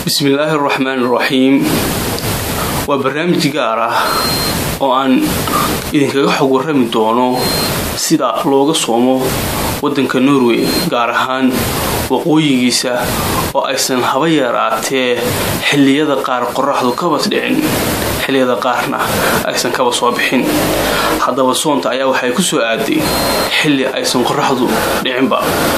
bismillaahi araxmaan iraxiim waa barnaamij gaar ah oo aan idinkaga xog warrami doono sida looga soomo waddanka norway gaar ahaan waqooyigiisa oo aysan haba yaraatee xilliyada qaar qoraxdu kabas dhicin xilliyada qaarna aysan kaba soo bixin haddaba soonta ayaa waxay ku soo aaday xilli aysan qoraxdu dhicinba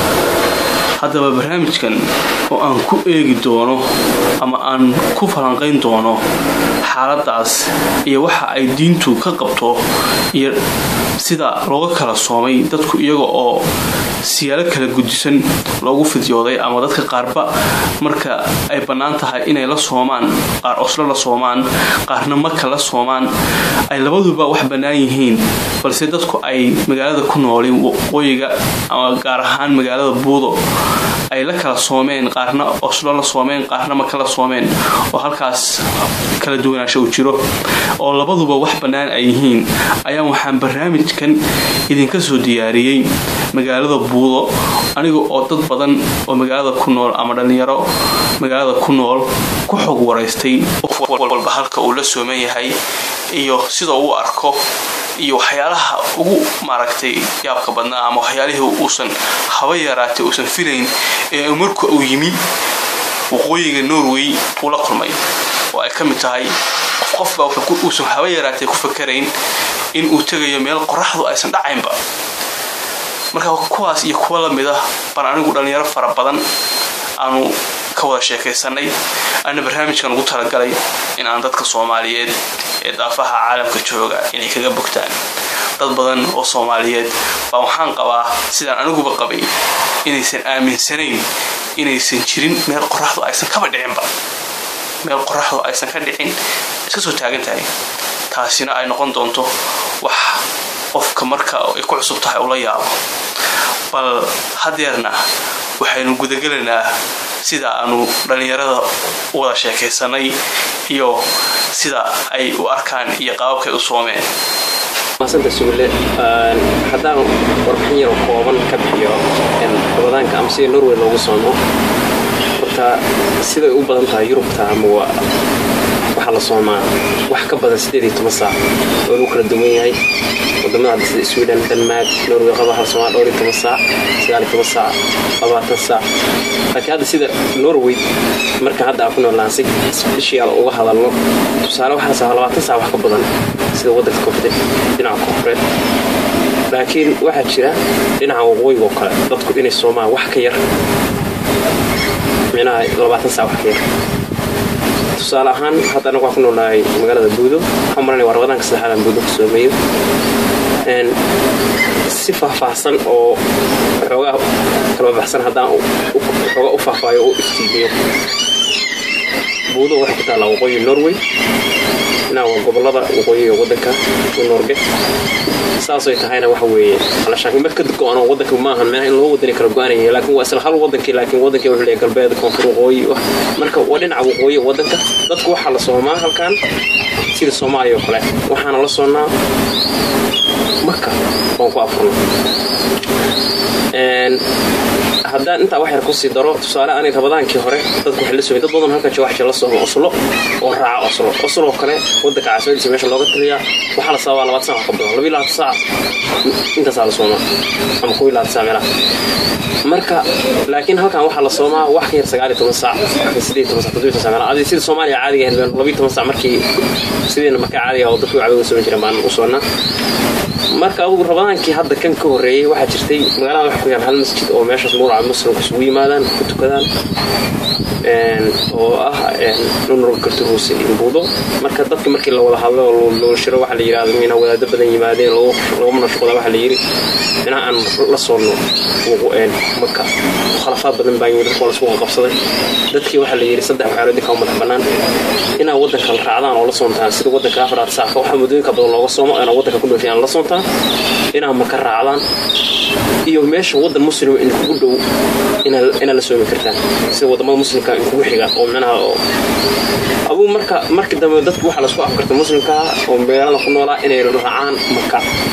haddaba barnaamijkan oo aan ku eegi doono ama aan ku falanqayn doono xaaladaas iyo waxa ay diintu ka qabto iyo sida looga kala soomay dadku iyaga oo siyaalo kala gudisan loogu fidyooday ama dadka qaarba marka ay bannaan tahay inay la soomaan qaar oslo la soomaan qaarna maka la soomaan ay labaduba wax bannaan yihiin balse dadku ay magaalada ku noolin waqooyiga ama gaar ahaan magaalada buudo ay la kala soomeen qaarna oslo la soomeen qaarna maka la soomeen oo halkaas kala duwanaansho u jiro oo labaduba wax bannaan ay yihiin ayaa waxaan barnaamijkan idinka soo diyaariyey magaalada buudo aniga oo dad badan oo magaalada ku nool ama dhallinyaro magaalada ku nool ku xog waraystay walba halka uu la sooman yahay iyo sida uu arko iyo waxyaalaha ugu maaragtay yaabka badnaa ama waxyaalihii uusan haba yaraatay uusan filayn ee marka uu yimi waqooyiga norway uu la kulmay oo ay ka mid tahay qof qofba uusan haba yaraatay ku fakarayn in uu tegayo meel qoraxdu aysan dhacaynba marka kuwaas iyo kuwa lamid ah baan anigu dhallinyaro fara badan aanu ka wada sheekaysanay ana barnaamijkan ugu talagalay in aan dadka soomaaliyeed ee daafaha caalamka jooga inay kaga bogtaan dad badan oo soomaaliyeed baa waxaan qabaa sidaan aniguba qabay inaysan aaminsanayn inaysan jirin meel qoraxdu aysan kaba dhicinba meel qoraxdu aysan ka dhicin iska soo taagan tahay taasina ay noqon doonto wax qofka marka ay ku cusub tahay ula yaabo bal hadeerna waxaynu gudagelaynaa sida aanu dhallinyarada u wada sheekaysanay iyo sida ay u arkaan iyo qaababkay u soomeen maasanta suule haddaan warbixin yaroo kooban ka bixiyo rabadaanka ama sida norway loogu soomo horta siday u badan tahay yurubta ama waxaa la soomaa wax ka badan sideed iyo toban saac oo lagu kala duwan yahay wadamada hadda sida sweden denmark norway qaba hal somaa dhowr iyo toban saac sagaal iyo toban saac labaatan saac laakiin hadda sida norway marka hadda aan ku noolaan si bishiyaal uga hadalno tusaale waxaa la samaa labaatan saac wax ka badan sida waddanka koonfureed dhinaca koonfureed laakiin waxaa jira dhinaca waqooyiga oo kale dadku inay soomaan wax ka yar micnaha labaatan saac wax ka yar tusaale ahaan hadda anagu waan ku noolnahay magaalada buudo waxaan maranaya waa rabadaanka saddexaadaan buudo ku soomeeyo si faahfaahsan oo xoogaa kala baxsan haddaan xoogaa u faahfaayo oo u iftiimiyo buudo waxay ku taallaa waqooyi norway inaa waa gobolada waqooyiga waddanka u norge saasay tahayna waxa weeye alashaan mid ka go-an oo waddanka maahan meelaha in loo wadani kala go-anaya laakiin waa isla hal waddankii laakiin waddankii wuxuu leeyahay galbeed koonfur waqooyi marka waa dhinaca waqooyi waddanka dadku waxaa la soomaa halkan sida soomaaliya oo kale waxaana la soonnaa marka waan ku afurno haddaan intaa wax yar kusii daro tusaale ani rabadaankii hore dadku waxay la soomay dad badan halkan jooga waxay la sooma oslo oo raaca oslo oslo oo kale waddanka caasimadiisa meesha looga taliyaa waxaa la sababaa labaatan saac wax ka badan labiyo labaatan saac intaasaa la soomaa ama kuwi labaatan saac meelaha marka laakiin halkan waxaa la soomaa wax ka yar sagaal iyo toban saac sideed toban saac toddobiyo toban saac meelaha adi sida soomaaliya caadiga ahayd labiyo toban saac markii sideena markaa caadiga oo dadku caadiga soomi jireen baan u soonnaa marka adugu rabadaankii hadda kan ka horreeyey waxaa jirtay magaalada waxa ku yaal hal masjid oo meeshaas nuuraca muslimku isugu yimaadaan ku tukadaan oo ah nunurga karturuuse iyo buudo marka dadka markii la wada hadlo oo loo shiro waxaa la yidhahda mina wadaado badan yimaadeen lagu munashaqoda waxaa la yidhi minaha aan la soonno maka khalafaad badan baa yimid dadka waa lasku qabsaday dadkii waxaa la yidhi saddex waxyaalood dinka u madax bannaan inaa waddanka la raacdaan oo la soontaan sida waddanka afaraad saacka waxaa muddooyinka badan looga soomo inaa waddanka ku dhoofiyaan la soontaan inaa maka raacdaan iyo meesha waddan muslima in kugu dhow inaad la soomi kartaan sida wadamada muslimka in kugu xiga oo micnaha aduu marka markii dambe dadku waxaa lasku afkartay muslimkaa oo magaalada ku noolaa inay raacaan maka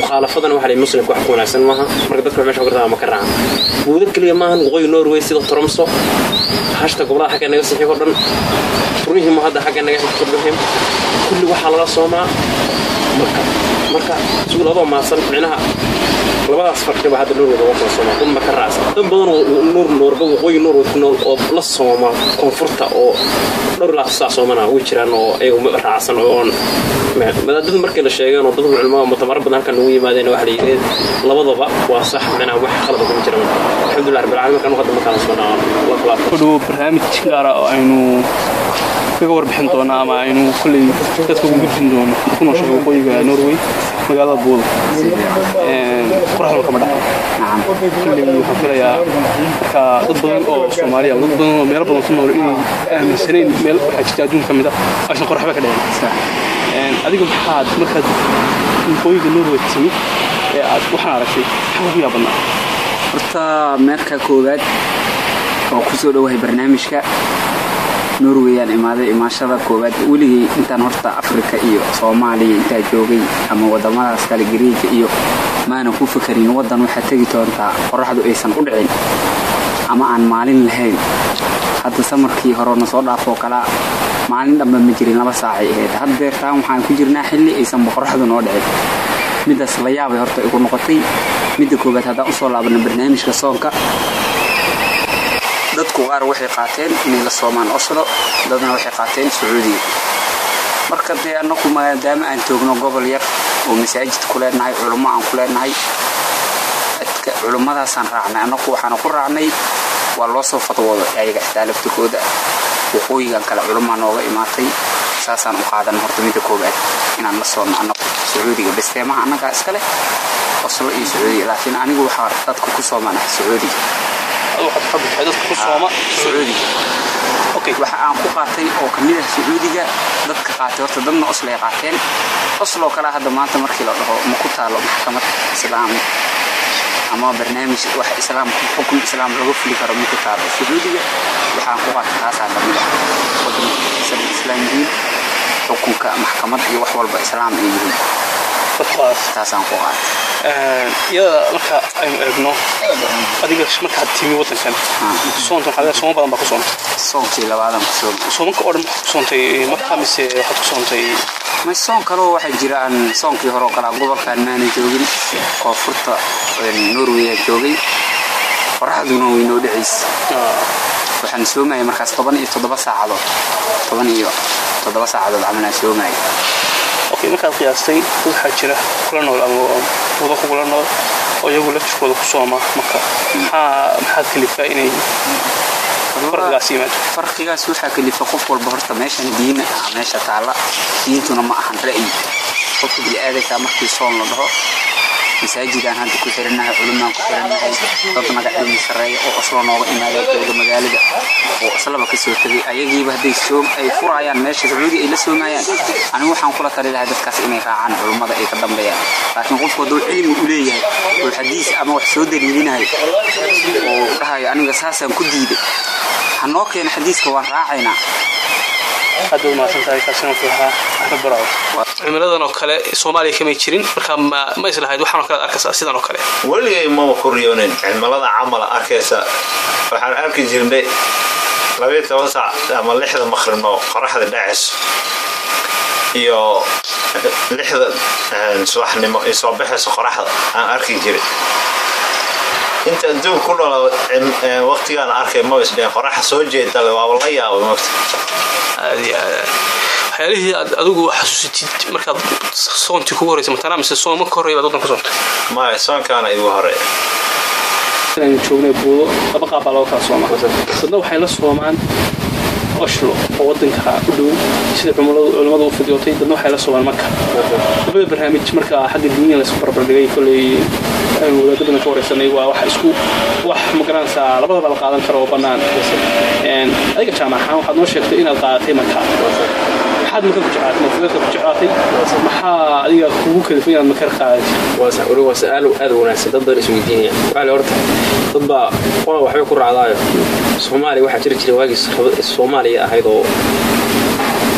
mukhaalafadana waxa la muslimka wax ku wanaagsan maaha marka dadka meesha kartaa ma ka raacan buuda keliya maahan waqooyi norway sida tromso hashta gobolada xagga naga sixig oo dhan runihii ma hadda xagga naga xigtobahim kulli waxaa laga soomaa marka marka suul adoo maasan micnaha labadaas farqiba hadda norway looga kala soomaa dad ma ka raacsan dad badan oo nuur noorba waqooyi norway ku nool oo la sooma koonfurta oo dhowr ilaa saa soomana way jiraan oo ayagu raacsan oo oon madaadada markii la sheegeen oo dad culmaa mutamaro badan halkan ugu yimaadeen waxa la yidhi labadaba waa sax micnaha wax khalada kuma jira alxamdulilah rabbil caalamiin markaan hadda markaan soonaa la kala ku dhowo barnaamij gaara oo aynu kaga warbixin doona ama aynu kolley dadka ugu gudbin doono ku nooshay waqooyiga norway magaalada buuda qoraxduna kama dhaco kolley waxaan filayaa marka dad badan oo soomaaliya dad badan oo meelo badan ku nool inay aaminsanayn meel waxaa jirta adduun ka mid ah aysan qoraxba ka dhicin adiga maxaad markaad waqooyiga norway timid ee aad waxaan aragtay maxaa ugu yaabadnaa horta meerka koowaad oo ku soo dhowahay barnaamijka norweyaan imaaday imaashada koowaad weligay intaan horta afrika iyo soomaaliya intaa joogay ama wadamadaas kale gariiga iyo maanan ku fakarin waddan waxaa tegi doontaa qoraxdu aysan u dhicin ama aan maalin lahayn hadda samarkii horena soo dhaafoo kalaa maalin dhanba ma jirin laba saacay ahayd haddeertaan waxaan ku jirnaa xilli aysanba qoraxdu noo dhicin midaas la yaabay horta igu noqotay midda koowaad haddaan usoo laabana barnaamijka soonka dadku qaar waxay qaateen inay la soomaan oslo dadna waxay qaateen sacuudiga marka dee annagu maadaama aan joogno gobol yar oo masaajid ku leenahay culummo aan ku leenahay culummadaasaan raacnay annagu waxaana ku raacnay waa loo soo fadwooda ayaga xitaa laftirkooda waqooyigan kale culummaa nooga imaatay saasaan u qaadan horta midda koowaad inaan la soonno annagu sacuudiga basteemaha annagaa iska leh oslo iyo sacuudiga laakiin anigu waxaa dadka ku soomanahay sacuudiga waxa aan ku qaatay oo kamid ah sacuudiga dadka qaatay horta dadna oslay qaateen osloo kale hadda maanta markii la dhaho ma ku taalo maxkamad islaam ama barnaamij wax islaam xukun islaam laga fuli karo ma ku taalo sacuudiga waxaan ku qaatay taasaa kamid ah wadanka islaamdiin xukunka maxkamad iyo wax walba islaam ay yihiin taasaan ku qaatay iyada marka aynu eegno adiga markaad timi wadankan soonta waxaa sooma badan baa ku soontay soonkii labaadan ku soomay soomanka oo dhan ku soontay markaa mise waxaad ku soontay may soon kaloo waxaa jira aan soonkii hore oo kalaa gobolkan maanan joogin koonfurta norweya joogay qoraxduna way noo dhacaysa waxaan soomaya markaas toban iyo toddoba saacadood toban iyo toddoba saacadood camalaan soomaya okay markaad qiyaastay waxaa jira kula nool ama wado kugula nool oo iyagu laftirkooda ku sooma marka maxaa maxaad kalifaa inay farqigaas yimaado farqigaas waxaa kalifa qof walba horta meeshan diina ah meesha taalla diintuna ma ahan ra'yi qofka bini'aadanka markii soon la dhaho masaajidaan hadda ku xirannahay culumaan ku xirannahay dad naga cilmi sarreeya oo oslo nooga imaadeen jooga magaalada oo oslaba ka soo tegay ayagiiba hadday soom ay furayaan meesha sacuudi ay la soomayaan anigu waxaan kula tali lahay dadkaas inay raacaan culummada ay ka dambeeyaan laakiin qofku hadduu cilmi u leeyahay oo xadiis ama wax soo daliilinayo oo dhahayo aniga saasaan ku diiday ha noo keena xadiiska waan raacaynaa aad u mahadsantahay kaasina wuxuu ahaa axmed baraaw cimiladan oo kale soomaaliya kamay jirin marka ma islahayd waxaan oo kale ad arkaysaa sidan oo kale weligay maba ku riyoonin cimilada camala arkaysa waxaan arki jirnay labayo toban saac ama lixda maqribno qoraxda dhacayso iyo lixda subaxnimo ay soo baxayso qoraxda aan arki jirin inta adduun ku dhalo waqtigaan arkay ma isdheen qoraxa soo jeedale waaba la yaabay mogta waxyaalihii aad adigu xasuusatid markaad soontii kugu horeysa matana mise sooma ka horreya baad waddan ka soontay maya soonkaana igu horeeya aynu joognay buudo laba qaab baa loo kala soomaa dadna waxay la soomaan oshlo oo wadanka u dhow sida culimmadu u fidiyootay dadna waxay la soomaan marka labada barnaamij marka xagga diiniya laysku barbardhigay koley aynu wadaado badan ka wareysanay waa wax isku wax magaranaysaa labadaba la qaadan karo oo bannaan adiga jaamacahaan waxaad noo sheegtay inaad qaadatay marka maxaad maka ku jeclaatay mafudeedka ku jeclaatay maxaa adiga kugu kalifay inaad makar qaadatay waa su-aal aad u wanaagsan dad badan isweydiinaya waxaa le horta dad baa qolaa waxbay ku raacdaayo soomaaliya waxaa jiri jiray waagii soomaaliya ahayd oo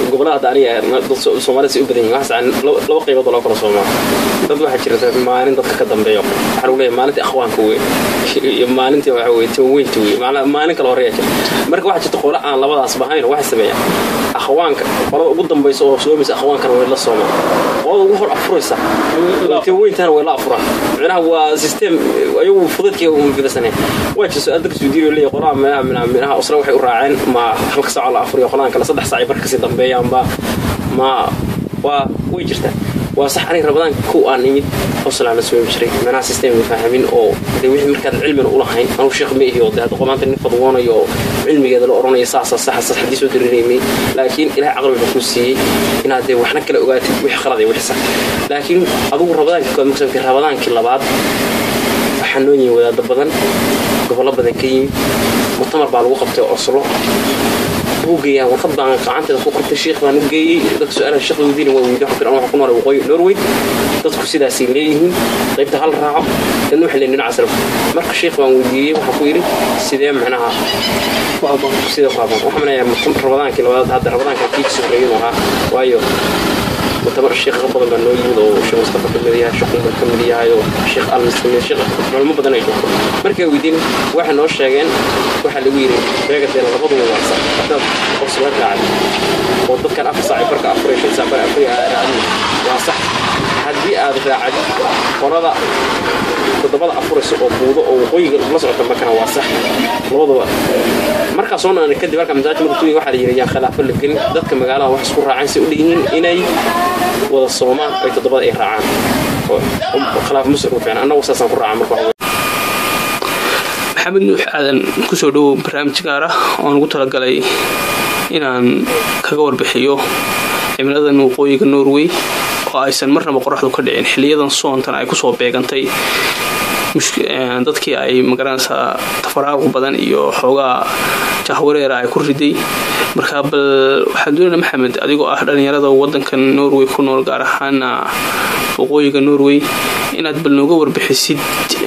gobolada hadda aniga dad So- soomaalida say u badan yihin waxaas aan laba laba qaybood oo loo kala soomaa dad waxaa jirta maalin dadka ka dambeeyo waxaa lagu leeyahay maalintii akhwaanka wey iyo maalintii waxa weye tawaweynta wey Maala- maalin kale horeeya jirta marka waxaa jirta qole aan labadaas bahayn waxay sameeyaan akhwaanka qolada ugu dambaysa oo soomaysa akhwaankana way la soomaan qolada ugu hor afuraysa taweyntana way la afuraan micnaha waa system ayagu fududkii uma fidasaneen waa jirta su-aal dadka suudiyo leeyahay qolaha meelaha minaha minaha osla waxay u raaceen ma halka saaco la afuriyo qoladan kale saddex saac ay barka kasii dambeeyaanba ma waa way jirtaa waa sax aniga rabadaan kow aan imid oslaan la soomi jiray manaha system faahamin oo de wixii markaad cilmina ulahayn anuu sheekh ma ihi oo de hadda qomaanta nin fadwoonayo oo cilmigeeda la oranaya saasa saxa sax haddii soo dariiraymay laakiin ilahay caqli wuxuu kuu siiyey inaad dee waxna kala ogaatid wixii qalad iyo wixii sax laakiin adugu rabadaankii kood marka rabadaankii labaad waxaa noo yihin wadaado badan gobollo badan ka yimid mutamar baa lagu qabtay oslo wuu geeyaa warqad baan gacanteeda ku qortay sheekh baan u geeyey dadka su-aalaha sheekh weydiina waa weydiin waxaan waxaan ku noolay waqooyi norway dadku sidaasay leeyihiin qaybta hal raaco dadna waxay leeyihin dhinaca salaf marka sheekh baan weydiiyey waxaan ku yidhi sidee macnaha sida ku habaan waxaan manayaa rabadaankii labaad hadda rabadaanka kiigsi horeeyuu ahaa waayo mutamar sheekh badan baa noo yimid oo sheekh mustafa ka mid yahay sheekh umar ka mid yahay oo sheekh almis ka mid sheekh culimo badan ay joogto markay weydiin waxay noo sheegeen waxaa lagu yidhi beegadeena labaduba waa sax haddaad qos la raacay oo dadkan afar saac barka afar shan saac bar afar raacay waa sax haddii aad raacad qolada toddobada afuraysa oo buudo oo waqooyiga la socota markana waa sax labaduba markaa soo naana kadib halka masaajid markuu tuuyi waxaa la yidhi yaan khilaafo la gelin dadka magaalada wax isku raacaan si u dhihiin inay wada soomaan ay toddobada ay raacaan oo khilaaf musir ku fiican annagu saasaan ku raacaa marka waxa maxamed nuux aadan kusoo dhowow barnaamij gaar ah oon ugu talagalay inaan kaga warbixiyo cimiladan waqooyiga norway oo aysan marnaba qoraxdu ka dhicin xiliyadan soontan ay kusoo beegantay dadkii ay magaranaysaa tafaraaruq badan iyo xoogaa jahwareera ay ku riday markaa bal waxaan doonayna maxamed adigoo ah dhallinyarada wadankan norway ku nool gaar ahaana waqooyiga norway inaad bal nooga warbixisid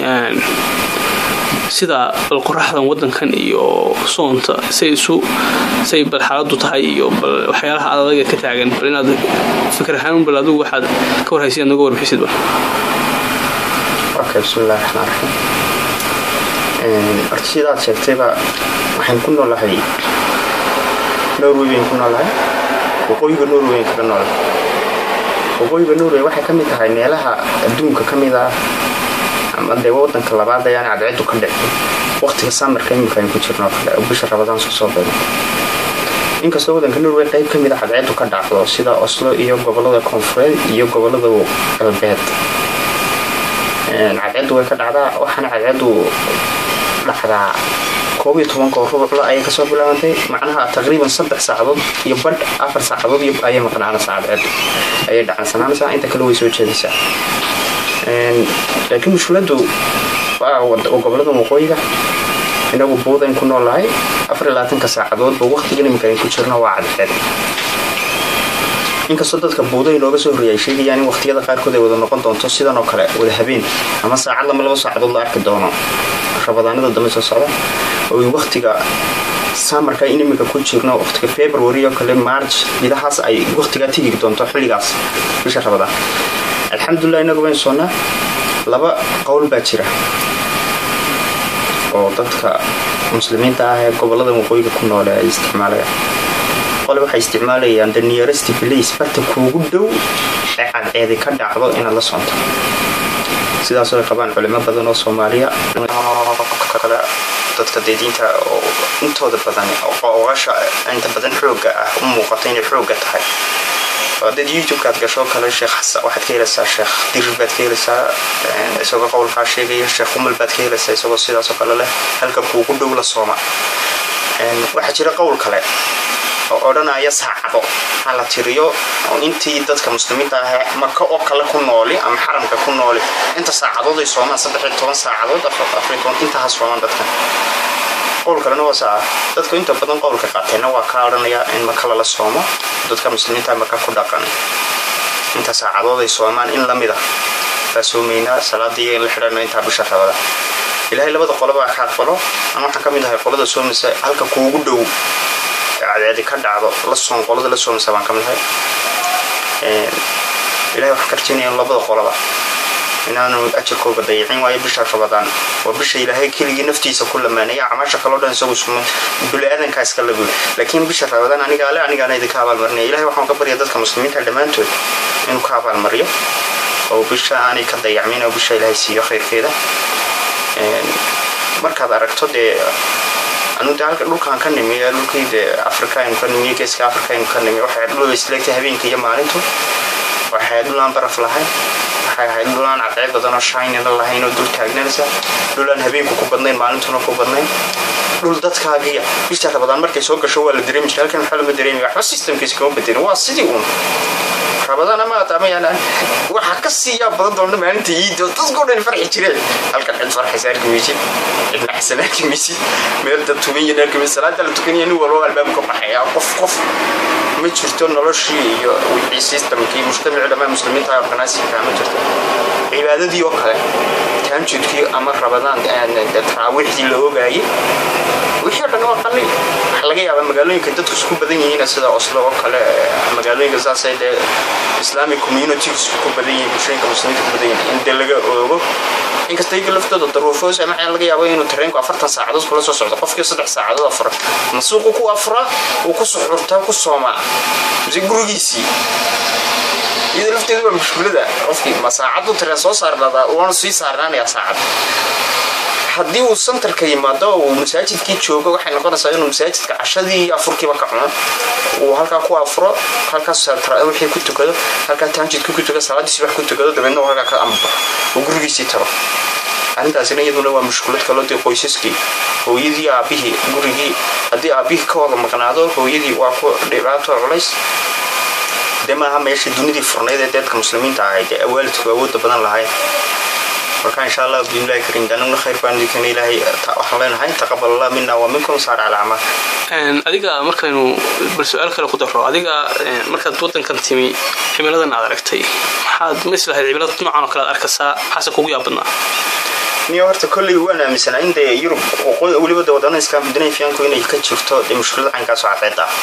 sida bal qoraxdan wadankan iyo soonta say isu say bal xaaladu tahay iyo bal waxyaalaha adaga ka taagan bal inaad fikir ahaan bal adigu waxaad ka warhaysid nooga warbixisid bal okay bismillahi raxmaan raxiim horta sidaad sheegtayba waxaan ku noolahay norway bayn ku noolahay waqooyiga norway bayn kaga noolahay waqooyiga norway waxay ka mid tahay meelaha adduunka ka mid ah ama dee wadanka labaad ayaan cadceedu ka dhicin waqtiga samarka imika aynu ku jirno kale oo bisha rabadaan soo soo beego inkastoo wadanka norway qayb ka mid a cadceedu ka dhacdo sida oslo iyo gobolada koonfureed iyo gobolada galbeed cadceedu way ka dhacdaa waxaana cadceedu dhacdaa koob iyo tobankoo rubucla ayay kasoo bilaabantay macnaha taqriiban saddex saacadood iyo badh afar saacadood ayay maqnaanaysaa cadceedu ayay dhacansanaanaysaa inta kale way soo jeedaysaa laakiin mushkiladu waa gobolada waqooyiga inagu buudayn ku noolahay afarlaatanka saacadoodba waqtigan imika ayn ku jirno waa cadceed inkastoo dadka buuday looga soo horreeyay ay sheegayaan in waqtiyada qaarkood ay wada noqon doonto sidan oo kale wada habeen ama saacad lama laba saacadood la arki doono rabadaanada dambe soo socda oo waqtiga samarka in imika ku jirno waqtiga february oo kale march midahaas ay waqtigaa tigi doonto xilligaas bisha rabadaan alxamdulilah inagu wayn soonnaa laba qowl baa jira oo dadka muslimiinta ah ee gobolada waqooyiga ku noole ay isticmaalayaan qole waxay isticmaalayaan the nearest place barta kuugu dhow ee cadceedi ka dhacdo inaad la soonto sidaasoo ay qabaan culimo badan oo soomaaliya kale dadka dee diinta oo intooda badan oqasha inta badan xooga ah u muuqato inay xooga tahay dad youtube-kaad gasho kale sheekh xasan waxaad ka helaysaa sheekh dirir baad ka helaysaa isagoo qowlkaa sheegaya sheekh umal baad ka helaysaa isagoo sidaasoo kale leh halka kuugu dhow la sooma waxaa jira qowl kale oo odhanaya saacado ha la tiriyo oo intii dadka muslimiinta ah maka oo kale ku nooli ama xaramka ku nooli inta saacadood ay soomaan saddex iyo toban saacadood afar toban intaha soomaan dadkan qowl kalena waa saa dadku inta badan qowlka qaateenna waa ka odhanaya in maka lala soomo dadka muslimiinta maka ku dhaqan inta saacadood ay soomaan in la mida baa soomaynaa salaadii in la xidhano intaa bisha rabada ilaahay labada qolobaa ka aqbalo ama waxaan ka mid ahay qolada soomaysa halka kuugu dhow cadceedi ka dhacdo la soon qolada la soomasa baan ka mid ahay ilahay waxaan ka rajaynaya labada qolaba inaanu ajarkooga dayicin waayo bisha rabadaan waa bisha ilaahay keligii naftiisa ku lamaanaya camaasha kaloo dhan isagu suma bili-aadankaa iska laguy laakiin bisha rabadaan aniga ale anigaana idinka abaalmarinaya ilahay waxaan ka barya dadka muslimiinta dhammaantood inuu ka abaalmariyo oo bisha aanay ka dayacmin oo bisha ilaahay siiyo khayrkeeda markaad aragto dee anu de halka dhulkaan ka nimi dhulkii de africa aynu ka nimi geeska africa aynu ka nimi waxay dhul isleegtay habeenka iyo maalintu waxay ahayd dhul aan baraf lahayn waxay ahayd dhul aan cadceed badan oo shaynina lahayn oo dul taagnanaysa dhul aan habeenku ku badnayn maalintuna ku badnayn dhul dadkaagiya bisha rabadaan markay soo gasho waa la dareemi jiray halkan waxaa lama dareemaya waxba systemkiisa kama bedelin waa sidii uun rabadaan ama ataamayaan waxaa ka siiyaa badan doona maalinta iidoo dadkoo dhan farxi jireen halkan cid farxaysa arki maysid cid naxsan arki maysid meel dad tuganyan arki maysid salaada la tukanaya nin walba albaabka ka baxaya qof qof ma jirto noloshii iyo wixii systemkii mujtamacii dhammaan muslimiinta organisinka ma jirto cibaadadii oo kale taanjudkii ama rabadaan taraawiixdii la ogaayay wixii o dhan waa qalli waxaa laga yaabaa magaalooyinka dadku isku badan yihiin sida oslo oo kale magaalooyinka saasay dee islamic communities ku badan yihiin bulshooyinka muslimiinta ku badan yihiin in dee laga oogo inkasta iyaga laftooda daruufoos ama waxaa laga yaaba inuu tareenku afartan saacadood kula soo socdo qofkii saddex saacadood afura masuuqu ku afura uu ku suxurtaa ku soomaa mise gurigiisii iyada lafteedu waa mushkulada qofkii ma saacadu tareen soo saarnadaa waanu sii saarnaanayaa saacad haddii uu santarka yimaado uu masaajidkii joogo waxay noqonaysaa inuu masaajidka cashadii iyo afurkiiba ka cuno uu halkaa ku afuro halkaas wixii ku tukado halkaa taanjidka ku tukado salaadiisi wax ku tukado dabeedna uu halkaa ka ambaxo uu gurigiisii tago arrintaasina iyaduna waa mushkulad kaloo dee qoysaskii hooyadii aabihii gurigii haddii aabihii ka wada maqnaado hooyadii waa ku dhibaato culays dee maaha meesha dunidii furnayd ee dadka muslimiinta ahayd ee waalidku awoodda badan lahayd marka insha allah bismillahi karim danuna khayr baan idinkan ilaahay waxaan leenahay taqabal allah mina wa minkum saar cala acmaal adiga markaynu bal su-aal kale ku daro adiga markaad wadankan timi cimiladan aad aragtay maxaad ma islahayd cimilada noocan oo kale aad arkaysaa maxaase kugu yaabadnaa niyo horta kolley waan aaminsanaa in dee yurub waqooyi weliba de wadannada iskaambidinayfiyaanku inay ka jirto dee mushkilada caynkaasoo cadceed ah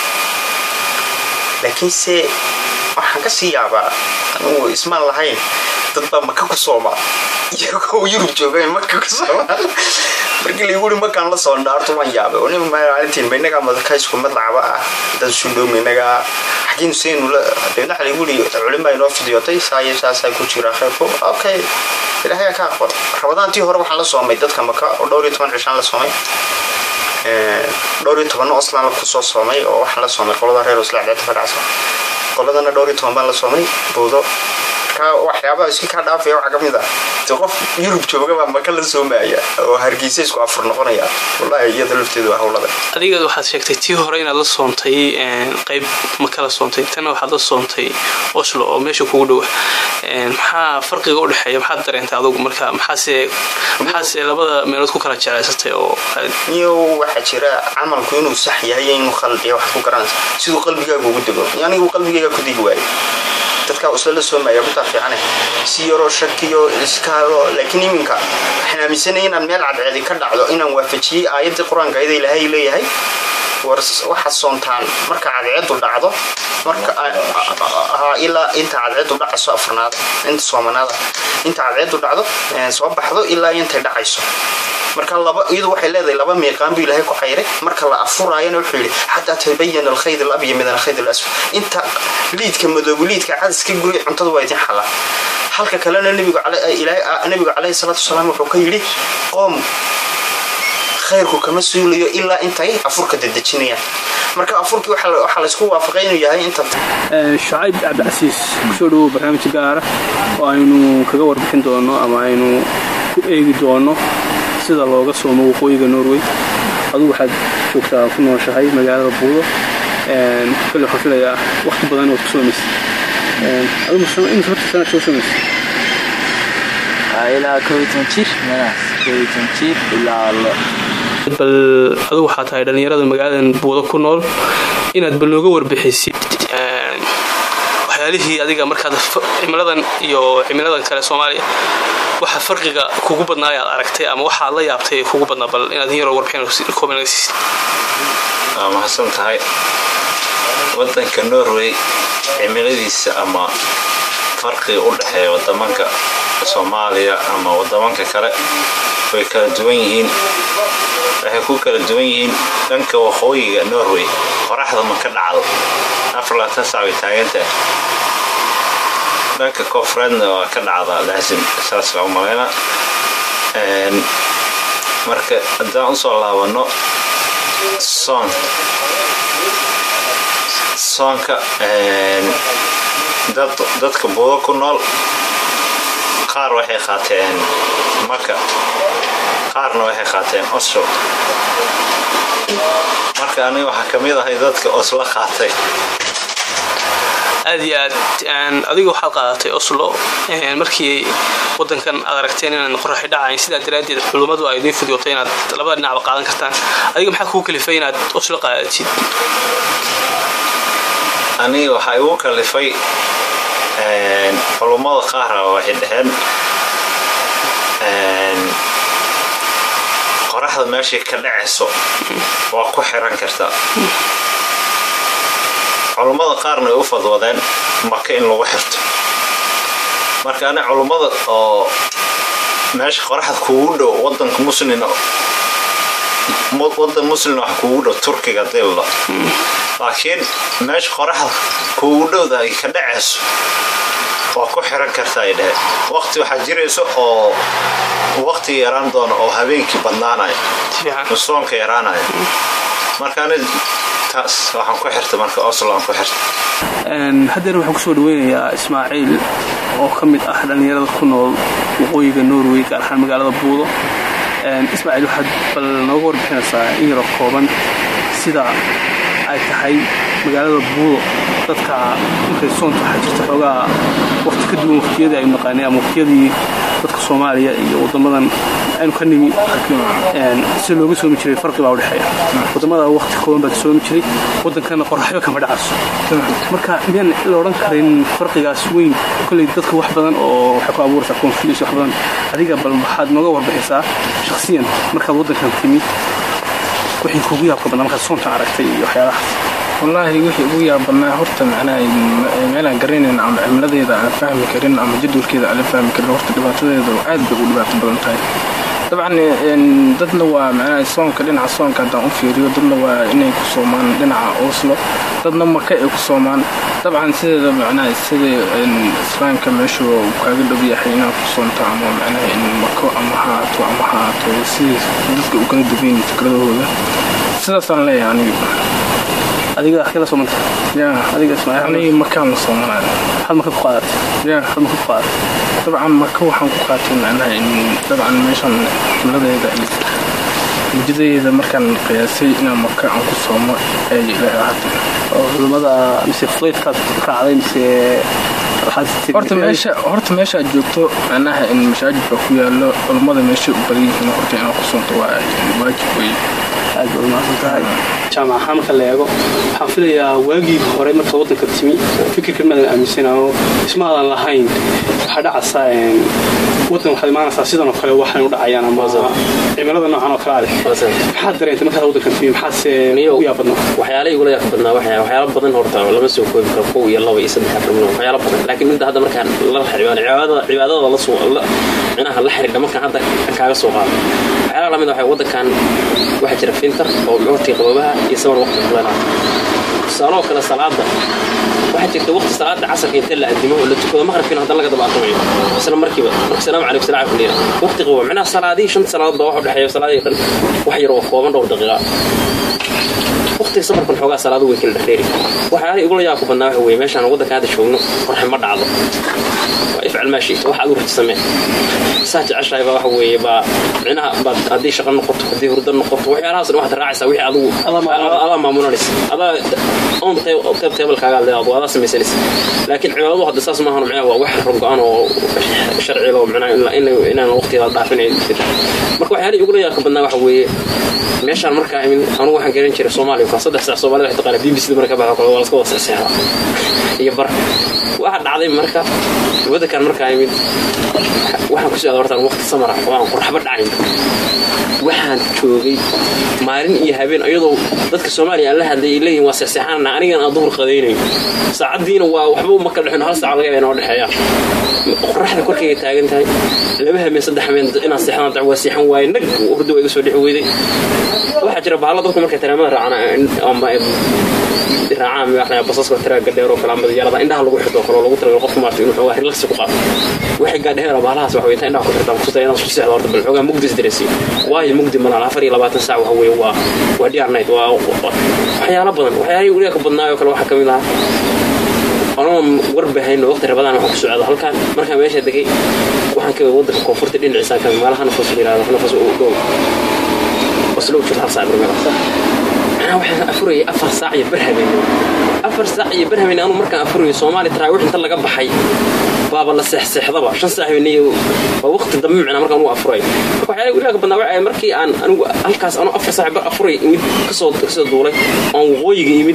laakiinse waxaan ka sii yaabaa anugu ismaan lahayn dad baa maka ku sooma iyagoo yurub jooga maka ku sooma markii lagu uri makaan la soo dhaarto waan yaabay oo nin maalintiin ma inagaa madaka isku mid lacaba ah dad sundhoom inagaa xagiin seenu la deedna waxa lagu uri culimaa inoo fidiyootay saayo saasaa ku jira khayrku okay ilaahay ka aqbal rabadaantii hore waxaan la soomay dadka maka oo dhowr iyo toban cishaan la soomay dhowr iyo tobanna oslan la kusoo soomay oo waxaan la soomay qolada reer osla cadceedda ka dhacsa qoladana dhowr iyo toban baan la soomay buudo waxyaabaha iska kaa dhaafaya waxaa ka mid ah de qof yurub joogabaa maka la soomaya oo hargeysa isku afur noqonaya wallahi iyada lafteedu waa howlada adiga waxaad sheegtay tii hore inaad la soontay qayb maka la soontay tana waxaad la soontay oslo oo meesha kugu dhowa maxaa farqiga u dhexeeya maxaad dareentay adugu marka maxaase maxaase labada meelood ku kala jeclaysatay oo niyo waxaa jira camalku inuu sax yahay inuu khaldiya wax ku garanaysa siduu qalbigaaga ugu dego anigu qalbigayga ku degi waayo dadkaa isla la soomaya kutaa fiicane si yaroo shakiyo iskaalo laakiin iminka waxaan aaminsanaya inaan meel cadceedi ka dhacdo inaan waafajiyey aayaddii qur-aanka ayada ilaahay leeyahay war waxaad soontaan marka cadceedu dhacdo marka ilaa inta cadceedu dhacayso afarnaad inta soomanaada inta cadceedu dhacdo soo baxdo ilaa intay dhacayso marka laba iyadu waxay leedahay laba miiqaan buu ilaahay ku xayray marka la afuraayana wuxuu yidhi xataa tabayana alkhayd alabya min alkhayd alasfar inta liidka madoobu liidka cadaska guri cuntada waa idin xala halka kalena nebigu calayhi salaatu wasalaam wuxuu ka yidhi qoom khayrku kama suulayo ilaa intay afurka dedejinayaan marka afurkii waxaa laysku waafaqay inuu yahay inta shacayb cabdicasiis kusoo dhawow barnaamij gaara oo aynu kaga warbixin doono ama aynu ku eegi doono sida looga soomo waqooyiga norway adugu waxaad joogtaa ku nooshahay magaalada buudo kale waxaan filayaa waqti badan ood ku soomaysa adigu imisa horta sanaad soo soomaysa ilaa koob iyo toban jir meelahaas koob iyo toban jir ilaa bal adigu waxaa tahay dhallinyarada magaaladan buudo ku nool inaad bal nooga warbixisid waxyaalihii adiga markaad cimiladan iyo cimiladan kale soomaaliya waxa farqiga kugu badnaa ayaad aragtay ama waxaad la yaabtay kugu badnaa bal inaad yaroo warbixin kooban naga siisid waa mahadsan tahay wadanka norway cimiladiisa ama farqiga u dhexeeya wadamanka soomaaliya ama wadamanka kale way kala duwan yihiin waxay ku kala duwan yihiin dhanka waqooyiga norway qoraxda ma ka dhacdo afarlaatan sac way taagantahay dhanka koonfureedna waa ka dhacdaa laasim saas baa u malayna marka haddaan usoo laabano soon soonka dadka buudo ku nool qaar waxay qaateen maka qaarna waxay qaateen oslo marka aniga waxaa ka mid ahay dadka oslo qaatay aad iyo aad adiga waxaad qaadatay oslo markii wadankan aad aragteen inaan qoraxi dhacayn sidaa daraaddeed culummadu ay idiin fidyotay inaad labada dhinacba qaadan kartaan adiga maxaa kuu kalifay inaad oslo qaadatid aniga waxaa igu kalifay culummada qaara waxay dhaheen qoraxda meeshay ka dhacayso waa ku xiran kartaa culummada qaarna ay u fadwadeen maka in lagu xirto marka ani culummada oo meesha qoraxda kuugu dhow wadanka muslina wadan muslina wax kuugu dhow turkiga dilla laakiin meesha qoraxda kuugu dhowda ay ka dhacayso waa ku xiran kartaa ay dhaheen waqti waxaa jirayso oo waqti yaraan doona oo habeenkii badnaanaya soonka yaraanaya marka ani taas waxaan ku xirta marka oslo aan ku xirta haddeer waxaan kusoo dhaweynayaa ismaaciil oo ka mid ah dhallinyarada ku nool waqooyiga norway gaar ahaan magaalada buudo ismaaciil waxaad bal nooga warbixinaysaa in yaroo kooban sida ay tahay magaalada buudo dadka markay soonta waxaa jirta xoogaa waqti ka duwan waqtiyadii aynu naqaanay ama waqtiyadii dadka soomaaliya iyo wadamadan aynu ka nimi si looga soomi jiray farqi baa udhexeeya wadamada waqti kooban baad soomi jiray wadankana qoraxyo kama dhacayso marka miyaan la odhan karin farqigaas weyn kolley dadka wax badan oo waxay ku abuuraysaa confuse wax badan adiga bal waxaad nooga warbixisaa shakhsiyan markaad waddankan timi wixii kuugu yaabka badnaa markaad soontan aragtay iyo waxyaalahaas wallaahi wixii ugu yaab badnaa horta macnaha meelaan garanayn ama cimiladeeda aan fahmi karin ama jadwalkeeda aan la fahmi karin horta dhibaatadeeda aad bay u dhibaato badan tahay dabcan dadna waa macnaha soonka dhinaca soonka haddaan u fiiriyo dadna waa inay ku soomaan dhinaca oslo dadna maka ay ku soomaan dabcan sideeda macnaha sida islaamka meeshu kaaga dhow yahay inaad ku soonto ama macnaha in mako ama haato ama haato sidii dadka u kala duwayn fikradahooda sidaasaan leeyahay aniga adiga akila soomanta yaa adiga ismaaciil aniga makaan la soomanaya maxaad maka ku qaadatay yaa maxaad maka ku qaadatay dabcan maka waxaan ku qaatay macnaha in dabcan meeshan cimiladeeda iyo mujadeeda markaan qiyaasay inaan maka aan ku soomo ay ilaahay ahaatay oo culimmada mise flaydkaad raacday mise waxaad horta meesha horta meesha aad joogto macnaha in masaajid baa ku yaallo culummada meeshay u badan yihiin horta inaad ku soonto waa waajib wey aad baad umahadsan tahay jaamac ahaan marka la eego waxaan filayaa waagii hore marka waddanka timi fikirka maadan aaminsanayo ismaadan lahayn waxaa dhacaysaa waddan waxaad imaanaysaa sidan oo kale waxaan u dhacayaan ama cimilada noocan oo kale aleh maxaad dareentay markaad waddankan timi maxaadse u yaabadnaa waxyaala igula yaab badnaa waxyaala badan horta lama soo koobi karo kow iyo laba iyo saddex afar milyan waxyaala badan laakiin midda hadda markaan la cibaadada cibaadada la soo micnaha la xiriidha markaan hadda kaaga soo qaado waxyaalaha lamid waxa waddankan waxaa jira fintar oo waqtiga qaboobaha iyo samar waqtiga kuleelaha tusaaloo kale salaada waxaa jirta waqti salaada casarka inta la adimo oo la tukado maqribkiina haddana laga daba aqrimayo isla markiiba marka salaamu calaykum salaam kuliya waqti qabo micnaha salaadihii shanta salaadood baa waxa u dhexeeya salaadihii dhan wax yar oo kooban dhowr daqiiqa waqtiga safarkan xoogaa salaadu way kala dhexdheeri waxyaalaha igula yaabku badnaa waxa weye meeshaan waddanka hadda joogno qorxe ma dhacdo waa ifcal maa shiita wax aad u rati samee saa jeceshahay baa waxa weeye baa micnaha baad haddii shaqo noqoto haddii hurdo noqoto waxyaalahaas dhan waxaad raacaysaa wixii adigu adaa maamulanaysa adaa on qayb teebalkaaga leedaado adaa samaysanaysa laakiin cibaadadu hadda saas maahan micnaha waa wax go-an oo sharciga oo micnaha inaan waqtigeeda dhaafinayo marka waxyaalihii igula yaabka badnaa waxa weeye meeshaan markaa imin anugu waxaan garan jiray soomaaliya markaa saddex saac soomaalida waxay taqaana b b c da marka baxo kale waa laska wada seexda iyo bar waxaa dhacday marka waddankan markaa imid waxaan ku socda hortaan waqti samara oo aan qorxaba dhacayn waxaan joogay maalin iyo habeen iyadoo dadka soomaaliya aan la hadlay ay leeyihin waa seexseexanana anigan aan duhur qadaynayo saacaddiina waa waxba uma kala dhexin hal saac laga yaaba inoo dhexeeyaan qoraxda korkayga taagan tahay laba hameen saddex hameen inaan seexdaan dac waa seexan waaye nag hurdo waa iga soo dhexi weyday waxaa jira bahalla dadku markay taraamada raacaan ama raacaan madaxna basaska taraaga dheer oo kale ama diyaarada indhaha lagu xirto kale oo lagu talagalay qofka maartay inuu xoogaa relaxi ku qaato waxay gaadheera bahalahaas waxa weeye indhaha ku xirtaan kusuta inaan isku seexdo horta bal xoogaa mugdi isdaresi waayo mugdi malaan afar iyo labaatan saac waxa weeye waa waa diyaar night waa waxyaalo badan waxyaalihii weliga ka badnaayo kale waxaa ka mid ahaa anoon warbahayno waqti rabadaan waxaan ku socda halkan markaan meesha degay waxaan ka wadanka koonfurta dhinaciisaan ka meelaha nafas yiraahdo nafas u dhow waslow jirta hal saac barmeel anaa waxaan afurayay afar saac iyo bar habeen afar saac iyo bar habeen anuu markaan afurayay soomaali taraawix inta laga baxay baaba la seexseexdaba shan saac habeenay waa waqti dambe micnaa markaan ugu afuray marka waxyaala weligaa ka badnaa waxay markii aan anigu halkaas anuu afar saac bar afuray imid kasoo kasoo duulay oon waqooyiga imid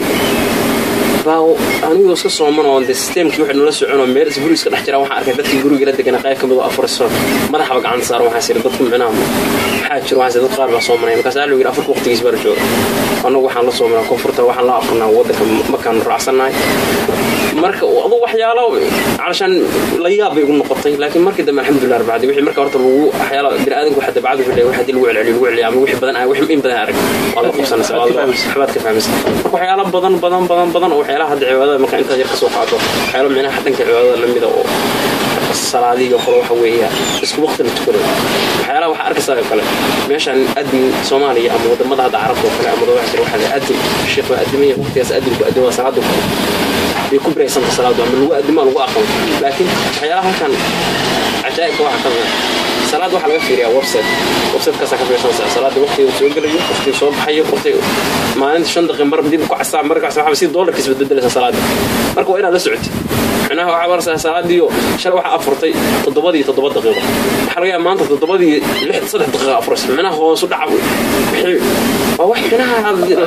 baa anigoo iska sooman oo de systemkii waxay nala soconoo meel isguri iska dhex jiraan waxaan arkay dadkii guriga la degana qayb ka mid oo afuriso madaxaba gacanta saaran waxaa siri dadku micnaha maxaa jiro waxaa dad qaar baa soomanaya markaas aa yidhi afurka waqtigiis baa la jooga annagu waxaan la soomanaa koonfurta waxaan la afurnaa waddanka markaan raacsannahay marka adu waxyaalo calashaan la yaab bay igu noqotay laakiin markii dambe alxamdulilah rabacdi wixii marka horta lagu waxyaalo biniaadanku waxa dabcad wuxuu leeyahay waxaa dii lagu celceliyo lagu celiya ama wixii badan ah wixii in badan arag waa la qabsanaysa waxbaad ka fahmaysa marka waxyaalo badan badan badan badan oo waxyaalaha hadda cibaadada marka intaad yar ka soo qaato waxyaalo micnaha dhanka cibaadada lamida oo salaadiyo kale waxa weeya isku waqti la tukanayo waxyaalaha waxaa arkaysaa oo kale meeshaan adin soomaaliya ama wadamada hadda carabta oo kale ama waxa jira waxaa la adin sheekh waa adimaya waqtigaas adinku adin waa salaada bay ku biraysanta salaadu ama lagu adimaa lagu aqoon laakiin waxyaalaha halkan cajaa'ibka waxaa ka mida salaad waxaa laga fiiriyaa website websitekaasa ka fiirsanaysaa salaada waqtiga soo gelayo waqtiga soo baxayo waqtiga maalinta shan daqiiq mar dib ku casaan mar kasta waxaa si doolarkiis bedbedelaysa salaada marka waa inaad la socotid micnaha waxaa maraysaa salaadiiyo shalay waxaa afurtay toddobadii toddoba daqiiqo waxaa laga yaaba maanta toddobadii lix saddex daqiiqa afuraysa micnaha hoosu dhaca wixii waa wax micnaha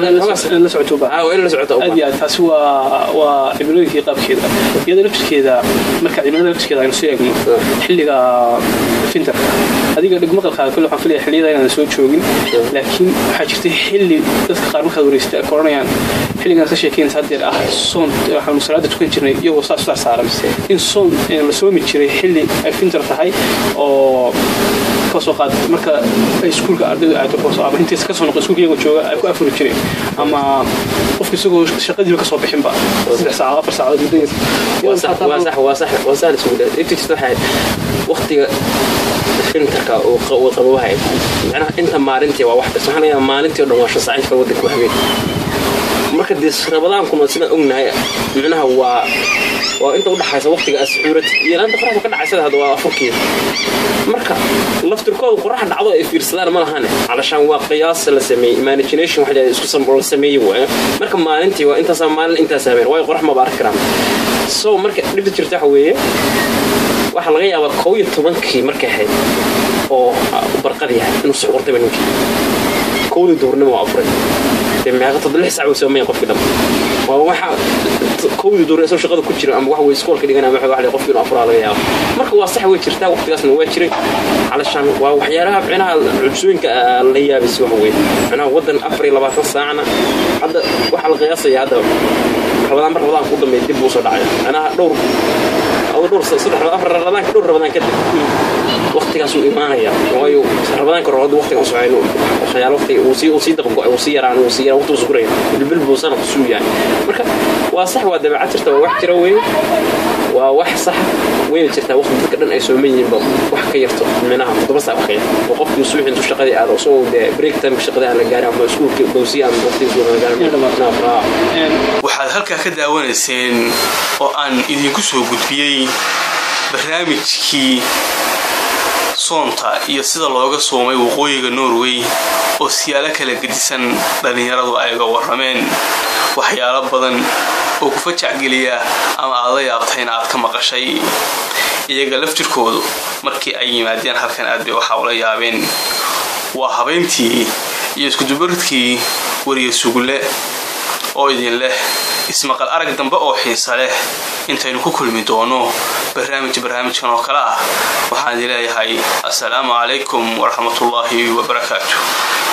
la socoto ah waa in la socota aad iyo aad taasi waa waa cimilooyinkii qaabkeeda iyada laftirkeeda marka cimilada laftirkeeda aynu soo eegno xilliga fintarka adiga dhig maqalkaaga kole waxaan filaya xilliyada inaan soo joogin laakiin waxaa jirtay xilli dadka qaar markaad wareysata ka oranayaan xilligan ka sheekeynaysa haddeer ah soon waxaanu salaada tukan jirnay iyagoo saas saas saaran in soon la soomi jiray xilli ay fintar tahay oo kasoo qaad marka ay iskuulka ardayda aado ama intays kasoo noqo iskuulka iyagoo jooga ay ku afuri jireen ama qofka isagoo shaqadiiba kasoo bixinba saddex saacadood afar saacadood muddadaas waa sax waa sax waa sax isugu dhaa inta jirta waxay waqtiga fintarka oo qabowahay macnaha inta maalintii waa wax kasta waxaa laga yaabaa maalintii oo dhan waa shan saac inta waddanka ku habeen marka dee rabadaankuna sidaan ognahay micnaha waa waa inta udhaxaysa waqtiga asxuurad iyo laanta qoraxda ka dhacaysada hadda waa afurkeeda marka laftirkooda qorax dhacdo ay fiirsadaan ma lahane calashaan waa qiyaas la sameeyey imagination waxa isku la sameeyey waay marka maalintii waa intaasaa maalin intaas habeen waayo qorax maba arki karaan so marka dhibta jirta waxa weeye waxaa laga yaabaa kow iyo tobankii markay ahayd oo barqad yahay inuu suxurtayba ninkii kowdii duurnimo waa afuray meeqa toddoba lix saac way soomaya qofkii dhan waa waxa kowdii duurnimo isagoo shaqada ku jira ama wax way iskoolka dhiganaya waxa wax qofkii inuu afuraa laga yaaba marka waa sax way jirtaa waqtigaasna waa jiray calashaan waa waxyaalaha micnaha cubsooyinka la yaabis wax weeye micnaha waddan afar iyo labaatan saacna hadda waxaa la qiyaasaya hadda rabadaan mar rabadaan ku dambeeya dib buu soo dhacay micnaha dhowr dhowr saddex afar rabadaanka dhowr rabadaan kadib waqtigaasuu imaanaya waayo rabadaanka hore waqtiga usoo hayno waxyaalo waqtiga uu sii uu sii daqan uu sii yaraan uu sii yaraan waqtigu suguraya bilbil buu sana kusuu yahay marka waa sax waa dabeecad jirta waa wax jira weeye waa wax sax wayna jirtaa waqti dadka dhan ay sooman yihiinba wax ka yarto minaha toddoba saac wax ka yar oo qofkii suuxi intuu shaqadii aado isagoo dee break time shaqadii aan la gaarin ama iskuulka bawsiya ama waqtigiis aan la gaarin waxaad halkaa ka daawanayseen oo aan idinku soo gudbiyey barnaamijkii soonta iyo sida looga soomay waqooyiga norway oo siyaalo kala gedisan dhallinyaradu ay ga warrameen waxyaalo badan oo ku fajacgeliya ama aad la yaabtay in aad ka maqashay iyaga laftirkoodu markii ay yimaadeen halkan aad bay waxaa ula yaabeen waa habeyntii iyo iskudubaridkii wariye sugulle oo idin leh ismaqal arag dambe oo xiisa leh intaynu ku kulmi doono barnaamij barnaamijkan oo kale ah waxaan idin leeyahay assalaamu calaykum waraxmatullaahi wabarakaatu